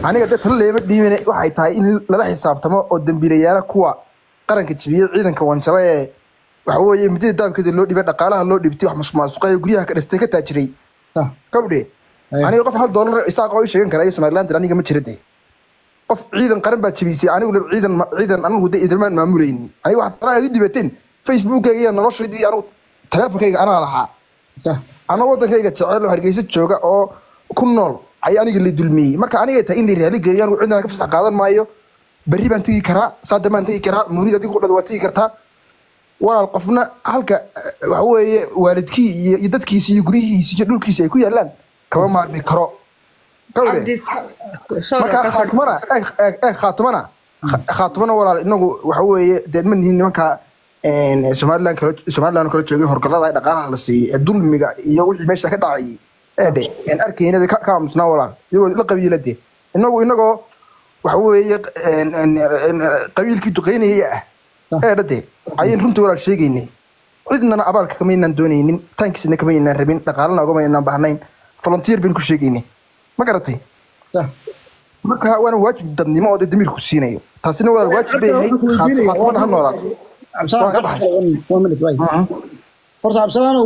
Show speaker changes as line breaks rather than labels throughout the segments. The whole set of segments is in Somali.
aniga dad talo leema dhiibine waxay tahay in lala xisaabtamo oo dembiilayaala kuwa qaranka jibiyey ciidanka wanjalo ee waxa weeye muddada daabkeeda loo dhibay dhaqaalaha loo dhibtay wax masuqmaasuqay guryaha ka dhistay ka taajiray
Sax.
gabdhe
Aye.
aniga qof hal doolar isaaq oo ii sheegan kara iyo somaliland aniga ma jira de qof ciidan qaran baad jebisay anigu ciidan ciidan anigu de idilmaan maamulayni aniga waxaad talaa aad u dhibateen facebookayga iyo noloshayda iyo anigu teleefonkayga anaa lahaa
Sax.
anoo wadankayga jecel oo hargeysa jooga oo ku nool ayaa aniga la dulmiyey marka aniga tahay in la raali geliyo anigu cidna ka fasax qaadan maayo berri baan tegi karaa saada baan tegi karaa muunid adigu dhad waa tegi kartaa walaal qofna halka eh, waxa weeye waalidkii iyo iyo dadkiisi iyo guryihiisi iyo dhulkiisi ay ku yaalaan kama maarmi karo Gawde.
cabdi sorry
marka
kasoo
khaatumana eeg eeg eeg khaatumana Kha- khaatumana walaal inagu waxa weeye dee ma nihin nimanka een, somaliland kala somaliland kala joogay horgalada ay dhaqaalaha la siiyey ee dulmiga iyo wixii meesha ka dhacayay ee dhe een arkayna ka ka aamusnaa walaal iyagoo la qabiila de inagu inagoo waxa weeye een, een, een, qabiilkii duqeynaya ah ee dhade ayaan runtii walaal sheegaynay cidnana abaalka kamaynaan doonaynin taankiisna kamaynaan rabin dhaqaalana ogamaynaan bahnayn volunteer baynu ku sheegaynay ma garatay
Sax.
marka waana waajib dadnimo oo dee damiirku siinayo taasina walaal waajib bay yahay Khaat- khaatumana ha noolaato
Cabdisalaan,
Waan ka baxay.
one- one minute, right. horta cabdisalaanow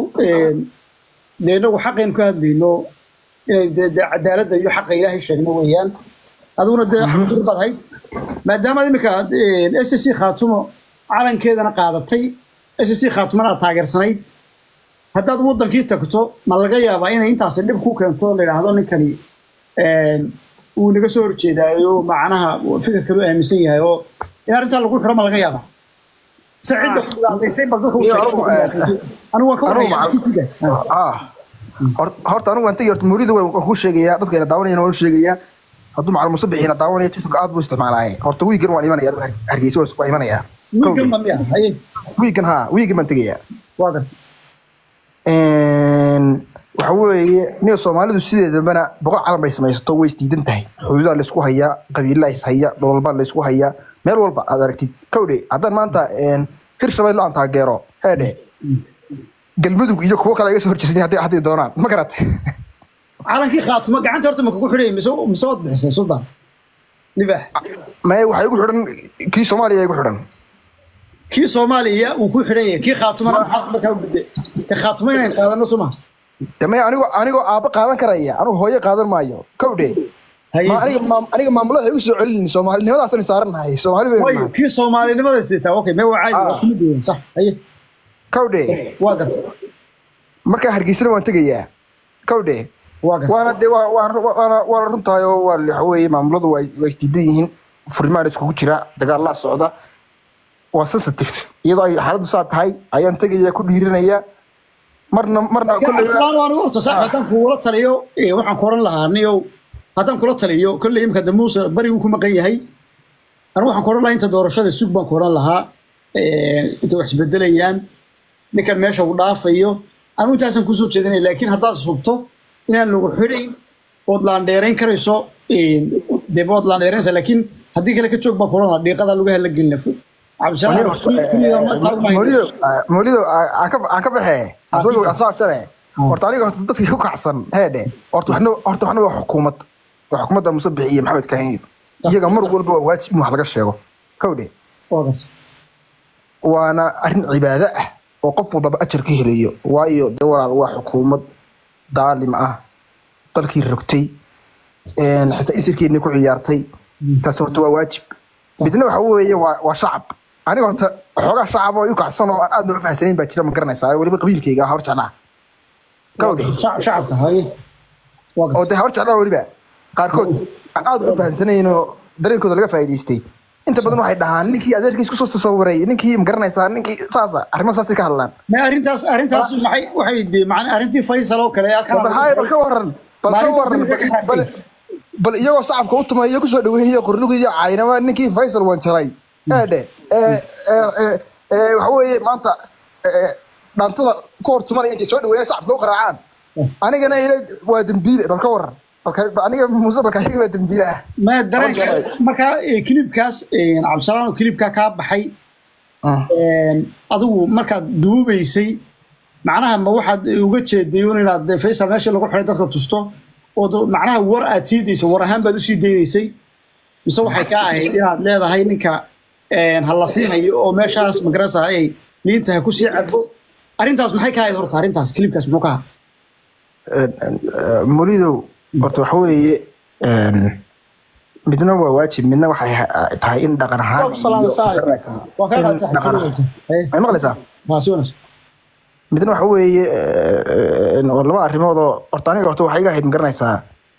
dee inagu xaqaynu ka hadlayno inay dee dee cadaaladda iyo xaqa ilaahay sheegno weeyaan adiguna dee xaqdur baad hayd maadaama iminka s c khaatumo calankeedana qaadatay s c khaatumana aad taageersanayd haddaad wadankii tagto ma laga yaabaa inay intaasi dhib ku keento la yidhaahdo ninkani uu naga soo horjeedaayo macnaha fikirkalu aaminsan yahay oo in arrintaa lagu xiro ma laga yaabaa se cidda ku dhibaataysay bal dadka u
Iyo
sheegay
anigu, eh,
anigu waan ka
anigu
warhayaa
macal-
sida
ah Hor- horta anigu waan tegi horta mawlida waan waan kuu sheegayaa dadkayna daawanayana waan u sheegayaa hadduu macal muuse bixiina daawanaya tiktok aad buu isticmaalaaye horta wiigan waan imanaya anigu Har- hargeysa waan waan imanayaa
wiilkan ba miya haye
wiigan ha wiigan baan tegayaa
waa garta
waxa weeye niga soomaalidu sideedabana boqol calan bay samaysato way isdiidan tahay xuduudaa laysku hayaa qabiilaa is haya dholalbaa laysku hayaa meel walba aad aragtid kawdhe haddaan maanta hir shabeello aan taageero heedhe galmudug iyo kuwo kale iga soo horjeesan hadday hadday doonaan ma garatay
calankii khaatumo gacanta horta ma kugu xidhay mise mise waad bixisay sultan libaax
maye waxaa igu xidhan kii soomaaliya igu xidhan
kii soomaaliya uu ku xidhan yahay kii khaatumana maxaad markaa u gudday ka khaatumo inayn qaadano suma
de maye anigoo anigoo aabbo qaadan karaya anigu hooyo qaadan maayo kawdhe
haye
ma aniga maam- aniga maamulada igu soo celin soomaalinimadaasaan saarannahay soomaali baynu
wayo
nahay
kii soomaalinimada sitaa okay mee waa caadi waa kuma duwan sax haye
kawdhe
waa garta
markaa hargeysana waan tegayaa kawdhe
waa garta
waana de waa- waa- waana waana runtahay oo waa waxa weeye maamuladu waa waa isdiidan yihiin furimaan iskugu jira dagaalaa socda waa sensitive iyadoo ay xaaladdu saa tahay ayaan tegaya ku dhiiranaya marna marna kolley
cabdisalaan waan horta sax haddaan kugula taliyo eh, waxaan ku oran lahaa niyow haddaan kula taliyo kolley imika de muuse barigu ku maqan yahay anigu waxaan ku oran lahaa inta doorashada sug baan ku oran lahaa eh, inta wax isbedelayaan ninkan meesha uu dhaafayo anigu intaasaan kusoo jeedinaya laakiin haddaad subto inaan lagu xidhayn ood laandheerayn karayso eh, dee waad laandheeraynaysaa laakiin haddii kale ka joog baan ku oran lahaa dhiiqadaa lagu hala gelina cabdisalaan furiida ma taagmahay
mawlido mawlido aan ka aan ka baxee asagoo asoo tane horta aniga horta dadka ku kacsan heedhe horta waxna horta waxna waa xukuumad waa xukuumadda Muuse Bixi iyo Maxamed Kaahin iyaga mar walba waa waajib in wax laga sheego kawdhe
waa garta
waana arrin cibaado ah oo qof walbaba ajar ka helayo waayo dee walaal waa xukuumad daalim ah dalkii rogtay een, xitaa isirkeennii ku ciyaartay taas horta waa waajib midna waxa weeye waa waa shacab aniga horta xoogaa shacab oo i kacsan oo aan aad noo fahamsanayn baa jira ma garanaysaa weliba qabiilkayga ah hor jeclaa gawdhe
Shac- shacabka haye waa garta
oo dee hor jeclaa weliba qaarkood aan aad u fahamsanayn oo dareenkooda laga faa'iidaystay inta badan waxay dhahaan ninkii adeerkiis kusoo tasawiray ninkii ma garanaysaa ninkii saasa arrimo saasay ka hadlaan
ma arrintaas arrintaas maxay waxay de macna arrintii Faisal oo kale halkan
bal haye bal ka waran bal ka waran bal- bal bal iyagoo shacabka u tumayo kusoo dhaweynaya qornugii caynama ninkii Faisal waan jalay eedhe ee ee ee ee waxa weeye maanta ee dhaantada koor tumanaya intay soo dhaweeyaan shacabka u qaraacaan anigana ila waa dambiile bal ka waran balka aniga muuse balka iyaga waa dambiile ah
ma dareenka marka eh, clipkaas eh, cabdisalaan oo clipka ka baxay een, adigu markaad duubaysay macnaha ma waxaad uga jeeday un inaad eh, Faisal meesha lagu xiray dadka tusto oo do- macnaha war aad sii daysay war ahaan baad usii daynaysay mise waxay ka ahayd inaad leedahay ninka een, ha la siinayo oo meeshaas magarasa ay liinta ha kusii cabo arrintaas maxay ka ahayd horta arrintaas kilibkaas muxuu ka ahaa
molidow horta waxa weeye een, midna waa waajib midna waxay ha- tahay in dhaqan ahaan iyo-
waa kaa qaadaysaa
in dhaqan ahaan- may maqlaysaa
haa si wanaagsan
midna waxa weeye eh, eh, waa laba arrimood oo horta aniga horta waxay iga ahayd magaranaysaa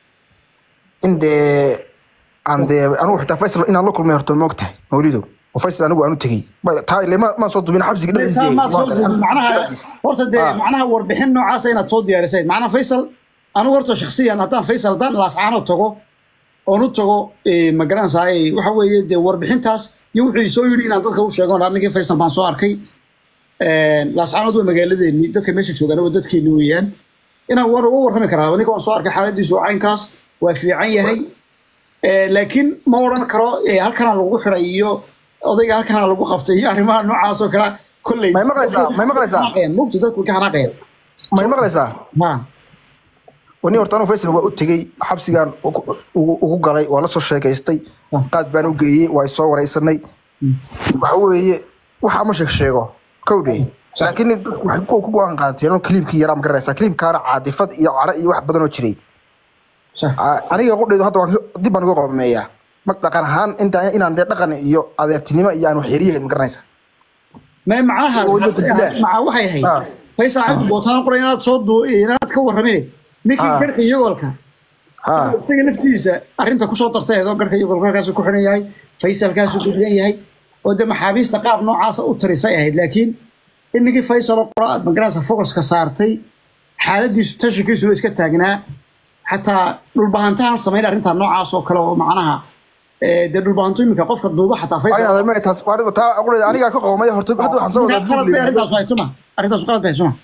in dee aan dee anigu xitaa faysal inaan la kulmay horta ma ogtahay mawlidow oo faysal anigu aan u tegey Ma- taa ile ma- maan soo dubin xabsiga dhexdiisa
Taa maad soo
waa-
duubin. macnaha horta dee
Ah.
macnaha warbixin noocaasa inaad soo diyaarisay macnaha faysal anigu horta shakhsiyan haddaan faysal haddaan laascaano tago oon u tago eh, ma garanaysaa eh, waxa weeye dee warbixintaas iyo wuxuu soo yidhi inaan dadka u sheego ninkii faysal baan soo arkay laascaanood waa magaaladeeni dadka meesha joogaan waa dadkeeni weeyaan inaan waan uga warrami karaa ninka waan soo arkay xaaladiisu waa caynkaas waa fiican yahay Eh, laakiin ma odhan karo eh, halkana lagu xiray iyo odayga halkana lagu qabtay iyo arrimaha noocaas oo kale kolley
May maqlaysaa? May maqlaysaa?
mugti dadku way ka xanaaqayaan
may maqlaysaa
ha
wani horta anigu faysal waa u tegey xabsigaan ugu ugu- ugu galay waa la soo sheekaystay
Ah.
qaad baan u geeyey waa soo wareysanay waxa weeye waxa ma sheeg sheego kowdhe laakiin dadku waxay ku ku go-aan qaateen oo kiliibkii yaraa ma garanaysaa kiliibkaana caadifad iyo cara iyo wax badan oo jiray
sax
Ah, aniga qudhaydu hadda waan ka- dib baan uga qomeeyaa ma dhaqan ahaan inta inaan dee dhaqan iyo adeertinimo iyo aan waxyeeriyahayn ma garanaysaa
ma macnaha
Oo, dadku bilaah.
maca waxay ahayd
Ah.
faysal cabdi bootaan qoray inaad soo duu inaad ka warramine ninkii
Ah.
garhka iyagolka
ha
isaga laftiisa arrinta kusoo dartay oo garhka iyagolka halkaasuu ku xiran yahay faysalkaasuu ku xiran yahay oo dee maxaabiista qaab noocaasa u tarisay ahayd laakiin in ninkii faysal oo qora aad magaranaysa focuska saartay xaaladiisu tashikiisu waa iska taagnaa xataa dhulbahantahan samayn arrintaa noocaas oo kale oo macnaha eh, dee dhulbahanto iminka qofka duuba xataa faysal
Ay, adeer, ma taas waa taa qudhayda anigaa ka qoomay horta hadda waxaan soo wadaa
qalad bay arrintaasu hay tuma arrintaasu qalad bay hay tuma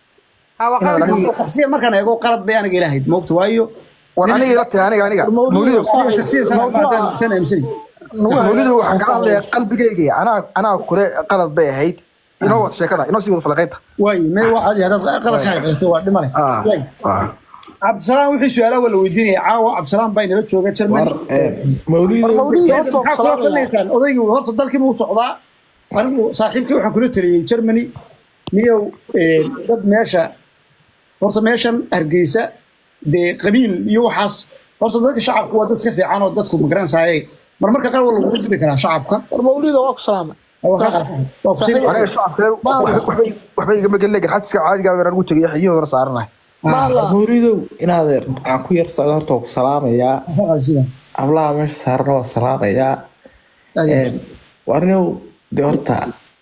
shakhsiyan markaan eego qalad bay aniga ilahayd moogta waayo
war aniga ila tahay aniga aniga mawlidow
shakhsiyan sana maadaan sana aaminsanay
mawlidow waxaan kala hadlayaa qalbigayga anaa anaa kule qalad bay ahayd inoo wada sheekada inoo sii wada falaqaynta
waayo me waxaad hadaad qaladka hayqaystay waa dhimale
Ah, ah.
cabdisalaam wixii su-aalaha waa la weydiinaya caawa cabdisalaam baa inala jooga jerman
mawlido
maxaa kula talinaysaan odaygii horta dalkiiba u socdaa anigu saaxiibkii waxaan kula taliyey germany niyow eh, dad meesha horta meeshan hargeysa dee qabiil iyo waxaas horta dadka shacabku waa dad iska fiican oo dadku magaranaysaye marmarka qaar waa lagu diri karaa shacabka
war mawlido waa ku salaamay
waa kaa qarxay. waa ku siin-
aniga shacabka waxbay- waxbay igama gelin laakiin xajiska caadiga baan ugu tegay xiyihoodana saaranahay
maala
mawlidow inaadeer aan ku yar socdo horta waa ku salaamayaa
waa sida.
hablaha meesha saarana waa salaamayaa
Aad iyo aad.
warniow de horta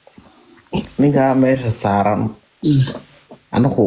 ninkaa meesha saaran anagu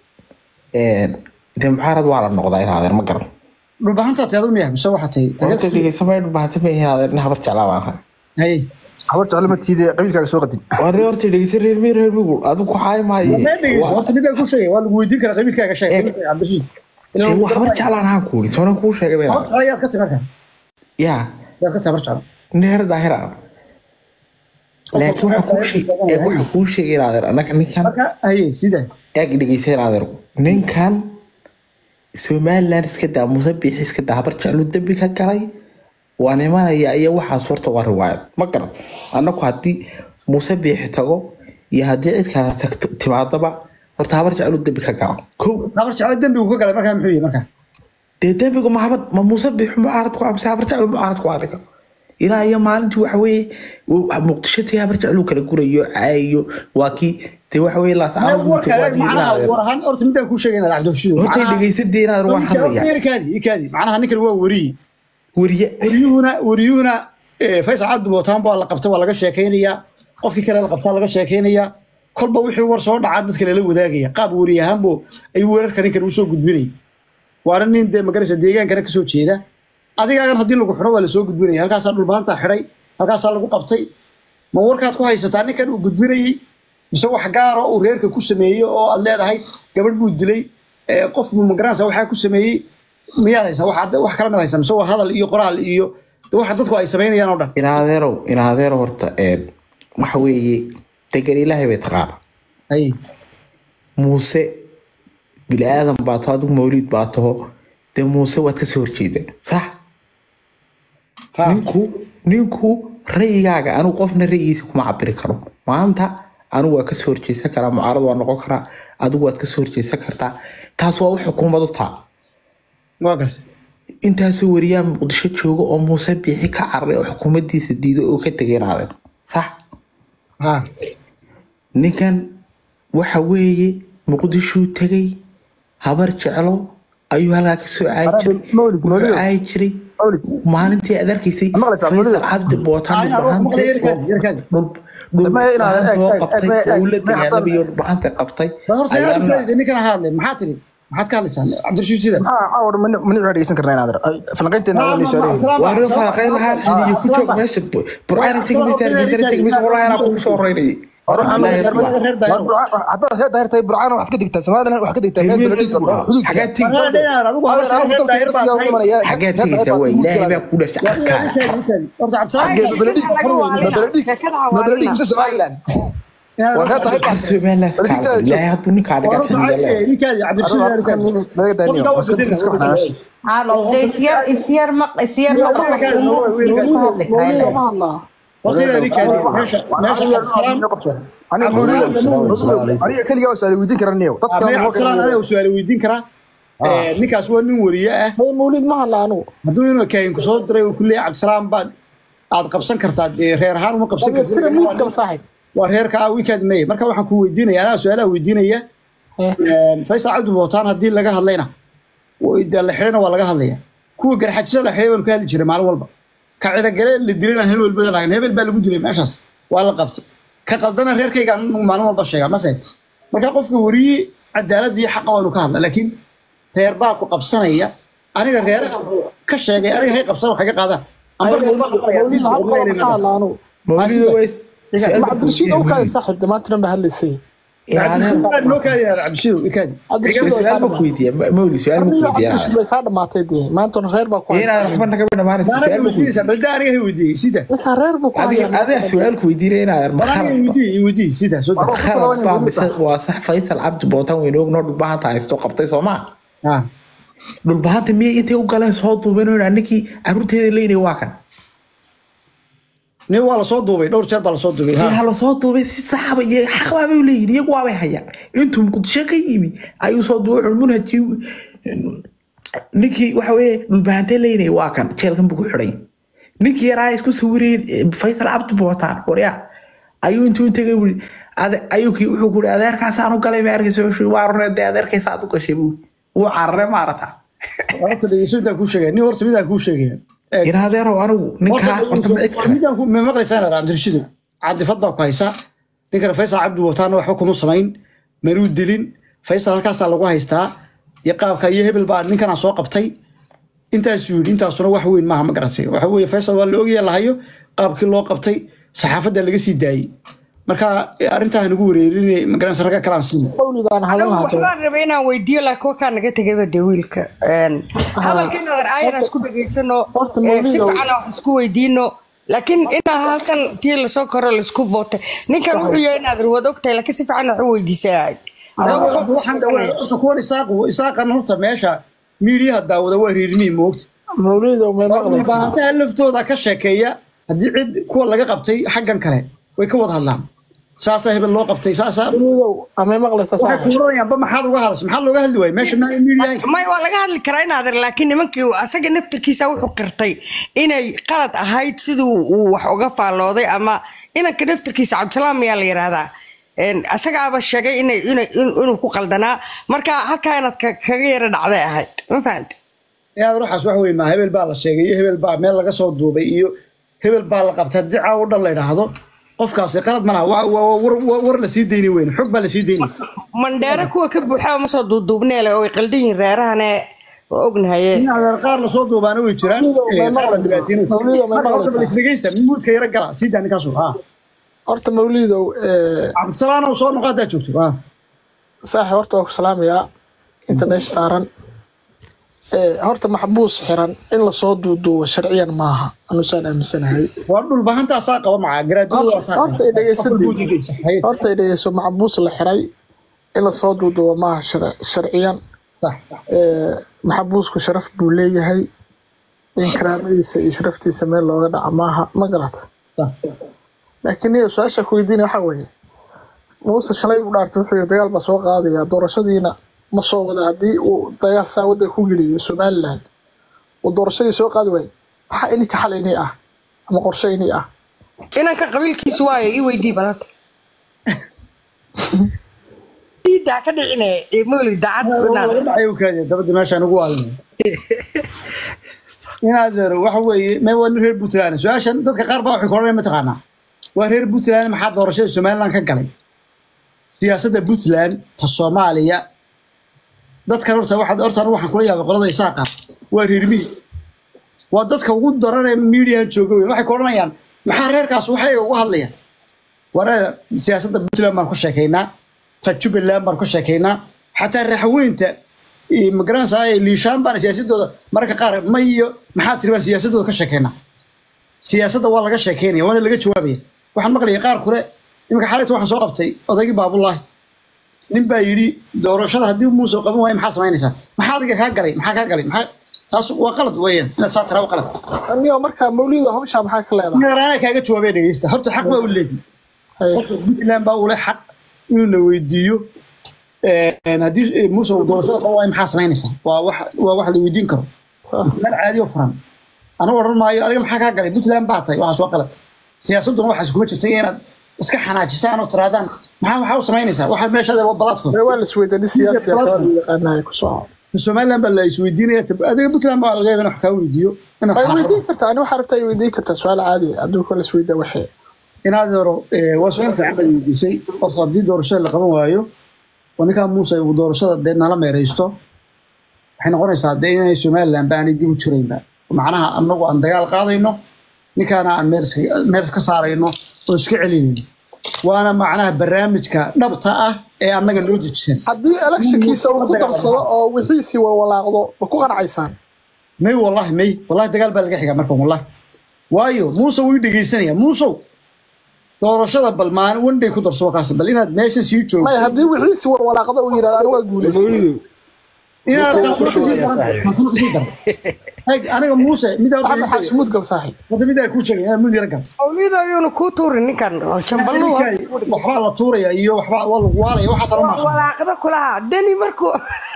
de muxaarad waa la noqdaa inaadeer ma garan
dhulbahantaa teedu miya mise waxaa tahay
horta dhegeysamay dhubahati ma inaadeer in habar jeclaa baan ahay
haye
habar jeclo ma tiide qabiilkaaga soo qadin
warni horta dhegeysa reer mi reer migu adigu ku xaay maayo
ma dhegeyso horta midaan ku sheegay waa lagu weydiin karaa qabiilkaaga sheeg
Eh.
qabiilkaaga cabdirashiid
de waa habar jeclaan ahaan kuuri soona kuu sheegay been
horta yaad ka timarka
yaa
yaad ka tabar jeclo
neer daahira laakiin waxa kuu sheeg ee waxa kuu sheegay inaadeer anaga ninkan
marka haye sida
eeg dhegeysan adeergu ninkan somaliland iska daa muuse biixi iska daa habar jeclu dembi ka galay waa nimanaya iyo waxaas horta waa riwaayad ma garan annagu haddii muuse biixi tago iyo haddii cid kale tagto timaadaba horta habar jeclu dembi ka gala kow
tabar jeclo dembigu ka galay markaa muxuu yihi markaa
dee dembigu ma habar ma muuse biixi mucaarad ku amse habar jeclu mucaarad ku adiga ilaa iyo maalintii waxa weeye uu- muqdisho tii habar jeclu kala gurayo caayo waa kii dee waxa weeye laascaano
warka eeg macnaha war ahaan horta midaan kuu sheegay inaad cabdirashiid
horta dhegeysadee inaad waan hadlaya
ikaadi ikaadi macnaha ninkan waa weriyi
weriye
wariyuhuna wariyuhuna eh, faysal cabdi bootaan baa la qabta waa laga sheekaynayaa qofkii kale la qabtaa laga sheekaynayaa kolba wixii war soo dhacaa dadka lala wadaagaya qaab weri ahaanbo ayuu weerarka ninkan usoo gudbinaya waana nin dee magaraysa deegaankana kasoo jeeda adigaagan haddii lagu xidho waa lasoo gudbinaya halkaasaa dhulbaanta xidhay halkaasaa lagu qabtay ma warkaad ku haysataa ninkan uu gudbinayey mise wax gaara uu reerka ku sameeyey oo aad leedahay gabadh buu dilay eh, qof buu magaranaysa waxaa ku sameeyey miyaad haysaa wax wax kala mid haysaa mise waa hadal iyo qoraal iyo waxa dadku ay samaynayaan oo dhan
inaadeerow inaadeerow horta een waxa weeye degan ilaahay bay taqaana
hay
muuse bini aadan baa taho adigu mawliid baa taho dee muuse waad kasoo horjeeda sax
Ha.
ninku ninku ra'yigaaga anigu qofna ra'yigiisa kuma cabiri karo maanta anigu waa kasoo horjeysan karaa mucaarad waa noqon karaa adigu waad kasoo horjeysan kartaa taas waa wax xukuumadu taa
waa gartay
intaasoo wariyaa muqdisho jooga oo muuse biixi ka cararay oo xukuumadiisa diido oo ka tegeenaadeen sax
ha
ninkan waxa weeye muqdishuu tegay habar jeclo ayuu halkaa kasoo caayi jiray
Mawlid,
wuxuu
Mawlid.
caayi jiray
Mawlid.
maalintii aad arkaysay
Ma maqlaysaa, Mawlid?
faysal cabdi bootaan
Ay, aroos maqlay, yarkaadi, yarkaadi.
Ma inaad-
dhulbaxanta soo
eeg, eeg,
qabtay
eeg, eeg,
uu la
eeg,
dagaalamay oo dhulbaxanta qabtay
bal horta yaa
ayaana
arkayda ninkan hadle maxaa tiri maxaad ka hadlaysaa cabdirashiid sida
maxaa caawar mani mani waxaan dhegeysan karnaa inaad falanqaynteena
Ma-
aan
ma-
soo
ma-
leeyahay
waa rin falanqayn lahaa xiliyo ku joog meesha burcana tegmaysa hargeysa tegmaysa wallahi anaa kugu soo horeynayay
haddaad reer daahir tahay burcaan waxaad ka digtaa soomaalidana waxaad ka digtaa meel beledhiis oo xuduudka
xagaa tegi
Adeer, anigu dalka dadka yaa u imanaya.
xagaa tegaysaa waa ilaahay baa ku dhashay arkaaya
Xagee, ma beledhiis? Ma beledhiis? Ma beledhiis mise Somaliland? Waa reer daahir baa-
somaliland kaala ilaahay hadduu ninkaa dhigaa xiliya
Laga daaniyo, maska- maska xanaasha.
Halo, de isyar isyar maq isyar maq qofku isku hadli karaa.
Aniga Mawlid- aniga keligaa waa su'aal weydiin karaa niyow. Dadka kale ma kala-
su-aal weydiin karaa ninkaas waa nin wariye ah
Hey, mawlid ma hadla anigu
hadduu inuu kaahinku soo diray uu ku leeyahay cabdisalaam baad aad qabsan kartaa dee reer ahaan uma qabsan
Fira mid kale
kartid
saaxiib
waa reerka ah weekend may marka waxaan ku weydiinaya anaa su-aalaha weydiinaya
Eh.
faysal cabdi bootaan haddii laga hadlayna oo dee la xidhana waa laga hadlaya kuwa garxajisa la xidhay baanu ka hadli jiray maalin walba ka cidagale la dilayna hebel badan lahayn hebel baa lagu dilay meeshaas waa la qabtay ka qaldana reerkayga anu maalin walba sheegaa ma fahad marka qofka wariye cadaaladda iyo xaqa waanu ka hadla laakiin reer baa ku qabsanaya aniga reeraha ka sheegay aniga hay qabsan waxay ka qaadaan amba reer baa qabanaya
mawlid hal qodob ka hadla anigu
mawlido way
Ma cabdirashiid oo kaadi saaxiib dhammaantiran ba hadlaysay
noo kaadi cabdishidow ikaadi
cabdirashiid way
su-aal
kaa
ma ku weydiiya mawlid su-aal ma ku
cabdirashiid
weydiiya
way kaa dhamaatay dee maantana reer baa ku haysta
inaad waxba naga dhamaanaysa
maana
su-aal ma ku
weydiinaysaa balda aniga hay weydiiyey sida
ninkaa reer buu ku
adiga
hayaa
adiga su-aal ku weydiinaya inaad
bal aniga
makhalad
weydiiyey weydiiyey sida soo daa
khalad baa mise waa sax faysal cabdi bootaan weyne ognoo dhulbahanta haysto qabtay soo maa
ah
dhulbahanta miyay intay u galeen soo duubeen oo ninkii caruurteeda leynay waa kan
nin waa lasoo duubay dhowr jeer baa lasoo duubay ha
yaa lasoo duubay si saxaba iyo xaq baabay leeyihin iyagu waabay hayaan intuu muqdisho ka yimi ayuu soo duubay wuxuu munhaji ninkii waxa weye dhulbahante leynay waa kan jeelkan buu ku xidhay ninkii yaraa isku sawireen faysal cabdi bootaan waryaa ayuu intuu tegay bui ayuu kii wuxuu ku adeerkaasaan u galay ma arkaysa waa runee dee adeerkaysa aad u gashay buu wuu carare maarata
horta dhegeyso intaan kuu sheegaya nin horta midaan kuu sheegaya
in adeerow anigu ninkaa horta ma cid kale
midaan ku ma maqlaysaa inaad cabdirashidow cadifad baa ku haysaa ninkana faysal cabdi wataana waxba kuma samayn manuu dilin faysal halkaasaa lagu haystaa iyo qaabka iyo hebel baa ninkanaa soo qabtay intaasuu yidhi intaasuna wax weyn maaha ma garatay waxa weeye faysal waa la ogaya lahayo qaabkii loo qabtay saxaafadda laga sii daayey marka arrintaa nagu wareerinay magaranaysa ragga kalaan siina
mawlid aan hadlan
anigu
lahaa
waxbaan rabay inaan weydiiyo laakiin wakaa naga tegayba dee wiilka hadalka inaad aayana isku dhegaysano
Horta
ee, si
Mawlidow.
fiican wax isku weydiino laakiin inaa halkan tii lasoo koro laisku bootay ninkan wuxuu yahay inaad ruwad ogtahay laakiin si fiican wax u weydiisay ahayd adoo wuxuu ku shaqeynaya.
horta kuwan isaaq isaaqan horta meesha miidiyaha daawada waa reerimiin moogta
mawlidow may maqlaysaa
baahantaha laftooda ka sheekeeya haddii cid kuwa laga qabtay xaggan kale way ka wada hadlaan saasaa hebel loo qabtay saasaa
mawlidow amay maqlaysaa
waxay
saaxiib
kuuranayaanba maxaad uga hadasha maxaa looga hadli waaya meesha maa miidiyaha
may waa laga hadli karaa inaad laakiin nimankii asaga naftirkiisa wuxuu qirtay inay qalad ahayd siduu uu wax uga faallooday ama inanka naftirkiisa cabdisalaam ayaa la yidhaahdaa Een, asagaaba sheegay inay inay in- inuu ku qaldanaa marka halkaa inaad ka- kaga yara dhacday ahayd ma fahante
yaa ruuxaas wax weyn maa hebel baa la sheegay iyo hebel baa meel laga soo duubay iyo hebel baa la qabtay haddii caawo dhan la idhaahdo qofkaasi qalad malaha waa waa- war war- war la sii deyni weyn xog baa la sii deyni
mandheere kuwa ka buuxa ma soo duuduubnee le oo ay qaldan yihiin reerahane waa ognahaye
in adeer qaar lasoo duubaana way jiraan
Mawlidow, may
ee, qaar la
maqlaysaa.
dhibaateynayo.
Mawlidow, may
Marka horta
maqlaysaa.
bal isdhegeysta muudka yara gala sii daa ninkaasu ha
horta mawlidow ee,
cabdisalaanow soo noqo haddaad joogto ha
saaxiib horta waa ku salaamayaa inta meesha saaran Ee, horta maxbuus xiran in lasoo duuduubo sharciyan maaha anusaan aaminsanahay
waa dhul bahantaasaa qaba macaa garaadadu waa saa
horta ay dhegeysadii horta ay dhegeyso maxbuus la xiray in lasoo duuduubo maaha shar- sharciyan Ee, maxabuusku sharaf buu leeyahay in karaamadiisa iyo sharaftiisa meel looga dhaca maaha ma garata laakiin niyo su-aasha ku weydiina waxaa weeye muuse shalay u dhaartay wuxuu yidhi dagaal baa soo qaadaya doorashadiina ma soo wada haddii uu dagaal saa waddanka ku geliyo somaliland uu doorashadii soo qaadi waayo maxaa ininka xal inii ah ama qorshe inii ah
inanka qabiilkiisu waayo ii weydii balanta daa ka dhicine ee mawli daacad
laga dhacay u kaadiya dabadda meeshaan ugu waalinay inaad waxa weeye me waa nin reer puntland su-aashan dadka qaar baa waxay koranaya mataqaanaa waa reer puntland maxaa doorashada somaliland ka galay siyaasadda puntland ta soomaaliya dadkan horta waxaad horta anigu waxaan kula yaabay qolada isaaqa waa reer miyi waa dadka ugu daran ee miidiyahan jooga wey waxay koranayaan maxaa reerkaas waxay uga hadlayaan wareer siyaasadda puntland baan ku sheekaynaa ta jubbaland baan ku sheekaynaa xataa raxweynta iyo magaranaysaa ee liishaan baan siyaasadooda mararka qaar ma iyo maxaa tiri baan siyaasadooda ka sheekaynaa siyaasadda waa laga sheekaynaya waana laga jawaabaya waxaan maqlayay qaar kule iminka xalayta waxaan soo qabtay odaygii baabulaahi nin baa yidhi doorashada haddii muuse qaban waayo maxaa samaynaysaa maxaa adiga kaa galay maxaa kaa galay maxaa taas waa qalad weeyaan inaad saa tiraa waa qalad
niyo markaa mawlida hawshaa maxaa ka leedahay
nagaraana kaaga jawaabay dhegeysta horta xaq baa u leedahay
Haye.
qofka puntland baa ule xaq inuu na weydiiyo een, haddii eh, muuse uu doorashada qaban waayo maxaa samaynaysaa waa wax waa wax la weydiin karo meel caadi oo furan anigu odhan maayo adiga maxaa kaa galay puntland baa tahay waxaas waa qalad siyaasadduna waxaas kuma jirta inaad iska xanaajisaan oo tiraadaan maxaa waxaa u samaynaysaa waxa meeshaada waa platform
waa la isweydaani siyaasiya kala yaqaanahay ku soo
somaliland baa la isweydiinaya tab- adiga puntland baa laga yaaba in wax kaa weydiiyo inaad
ay
xanaaqdo.
weydiin kartaa ani waxaa rabtaa ay weydiin kartaa su-aal caadi ah hadduu kala isweydaa waxee
inaad yaro waa su-aal fiican baad weydiisay horta haddii doorashada la qaban waayo oo ninkaa muuse uu doorashada dee nala meeraysto waxay noqonaysaa dee inay somaliland ba aanay dib u jiraynba macnaha anagu aan dagaal qaadayno ninkaana aan meel iska- meel ka saarayno oo iska celinayno waana macnaha barnaamijka dhabta ah ee annaga noo dejisan
haddii electionkiisa uu ku darsado oo wixiisii walwalaaqdo ma ku qanacaysaan
may wallahi may wallahi dagaal baa laga xigaa markan wallahi waayo muuse wuu i dhegeysanaya muusow doorashada bal maalin wandhay ku darso kaas bal inaad meeshan sii joogto
maya haddii wixiisii walwalaaqdo uu yidhahdo ani waa guulaystay
inaad taas wax kasii daran taas wax kasii daran Eeg, aniga muuse midaa
axmed xaashimuud gal saaxiib
hadda midaa kuu sheegay inaad mid yara gal
mawlida ayuuna kuu tuurin ninkan oo jambaluu
waxbaa la tuuraya iyo waxbaa waa lagu waalaya waxaas lama aqaan
walaaqda kulaha deni markuu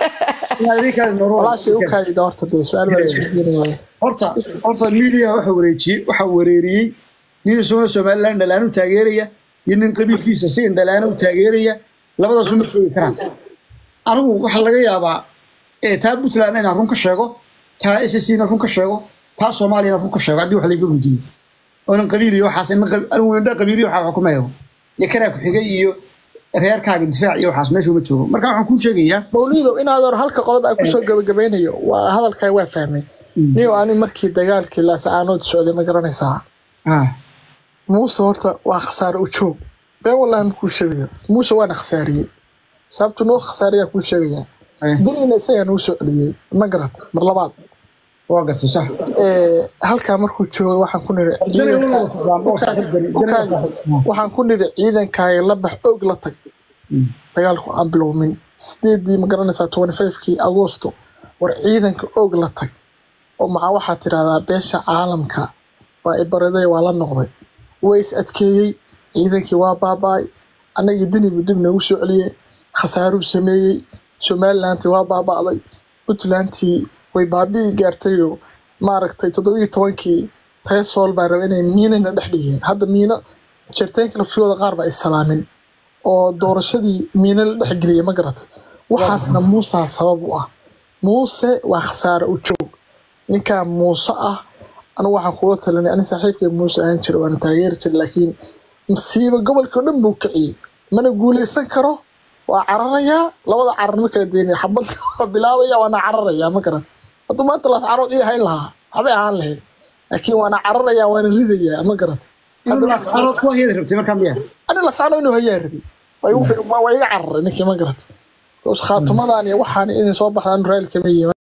inaad idinkaadi nooro
walaashay u kaayida horta dee su-aal baa la isweydiinaya
horta horta media waxa wareejiyey waxa wareeriyey nin isaguna somaliland dhalaan u taageeraya iyo nin qabiilkiisa si indhalaana u taageeraya labadaasu ma joogi karaan anigu waxaa laga yaabaa ee taa puntland inaan run ka sheego taa ssc na run ka sheego taa soomaaliyana run ka sheego haddii wax layga weydiiyo oonan qabiil iyo waxaas ina qab- anigu indha qabiil iyo waxaa xukumayo iyo karaa ku-xigay iyo reerkaaga difaac iyo waxaas meesha uma joogo marka waxaan kuu sheegayaa
mawlido inaad hor halka qodob aan kusoo gabagabeynayo waa hadalkaa waa fahmay niyo ani markii dagaalkii laasacaanood socday ma garanaysaa
ah,
muuse horta waa khasaare u joog been wallahi makuu sheegaya muuse waana khasaariyey sababtu noo khasaariyaa kuu sheegaya
eh,
daniina isagaa nuu soo celiyey ma garat mar labaad
waa gartay sax
Ee, halkaa markuu joogo waxaan ku niri
Dani waa
ciidanka-
wada socdaan, oo saaxiib dani- dani waa saaxiib.
waxaan ku niri ciidankaaga la bax og la tag dagaalku aan bilowmin sideedii ma garanaysaa twenty fivekii agosto war ciidanka og la tag oo maxaa waxaa tirahdaa beesha caalamka waa ibaraday waa la noqday way is adkeeyey ciidankii waa baaba'ay annagii dinibu dib noogu soo celiyey khasaaruu sameeyey somalilanti waa baaba'day puntlandtii way baabi'i gaartayoo maaragtay toddobiyo tobankii reer sool baa raba inay miinana dhex dhigeen hadda miino jirteenka laftiyooda qaar baa islaamin oo doorashadii miino la dhex geliyay ma garatay waxaasna muusaa sabab u ah muuse waa khasaare u joog ninkaa muuse ah anigu waxaan kula talinay ani saaxiibkay muuse ahaan jira waana taageeri jira laakiin masiibo gobolka oo dhan buu kiciyey mana guuleysan karo waa cararayaa labada carar ma kala deynaya xabadda waa bilaabaya waana cararayaa ma garan hadduu maanta las carood ii hayn lahaa waxbay ahaan lahayd laakiin waana cararayaa waana ridayaa ma garat
inuu laascaanood ku hayada rabtay markaa miyaa
ani lascano inuu hayaa rabi waa igu fi- waa iga cararay ninkii ma garat khaatumadan iyo waxaan idin soo baxdaan raali kama yihiin